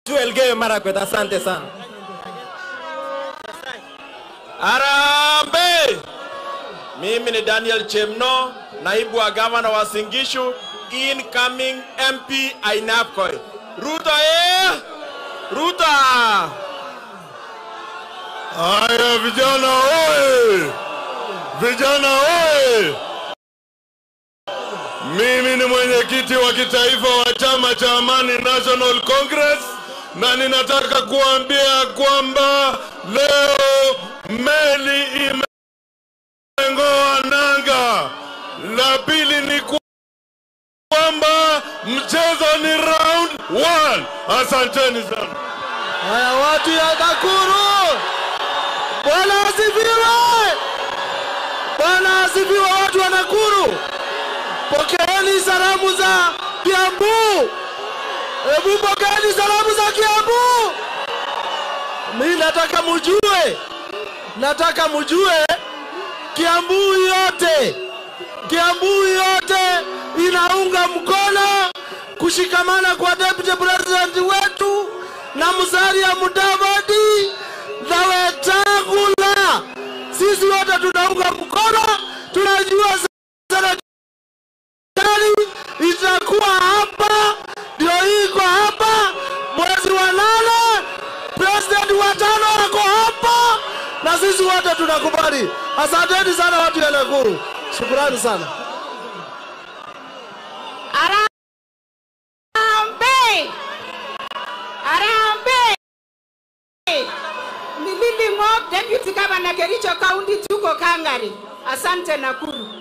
Elgeyo Marakwet. Asante sana. Arambe! Mimi ni Daniel Chemno, naibu wa gavana wa Singishu, incoming MP Ainabkoi. Ruto eh! Ruto! Haya vijana oye! Vijana oye! Mimi ni mwenyekiti wa kitaifa wa chama cha Amani National Congress na ninataka kuambia kwamba leo meli imengoa nanga. La pili ni ku- kwamba mchezo ni round one. Asanteni sana. Haya, watu ya Nakuru, Bwana asifiwe! Bwana asifiwe, watu wa Nakuru, pokeeni salamu za Kiambu. Hebu pokeeni salamu za Kiambu. Mi nataka mujue, nataka mujue Kiambu yote, Kiambu yote inaunga mkono kushikamana kwa deputy president wetu na Musalia Mudavadi na Wetangula. Sisi wote tunaunga mkono, tunajua serikali itakuwa hapa, ndio hii iko hapa mwezi wa nane, president wa tano ako hapa, na sisi wote tunakubali. Asanteni sana watu ya Nakuru, shukrani sana. Arambe! Arambe! Ni Lily Mob, Deputy Governor Kericho County, tuko Kangari. Asante Nakuru.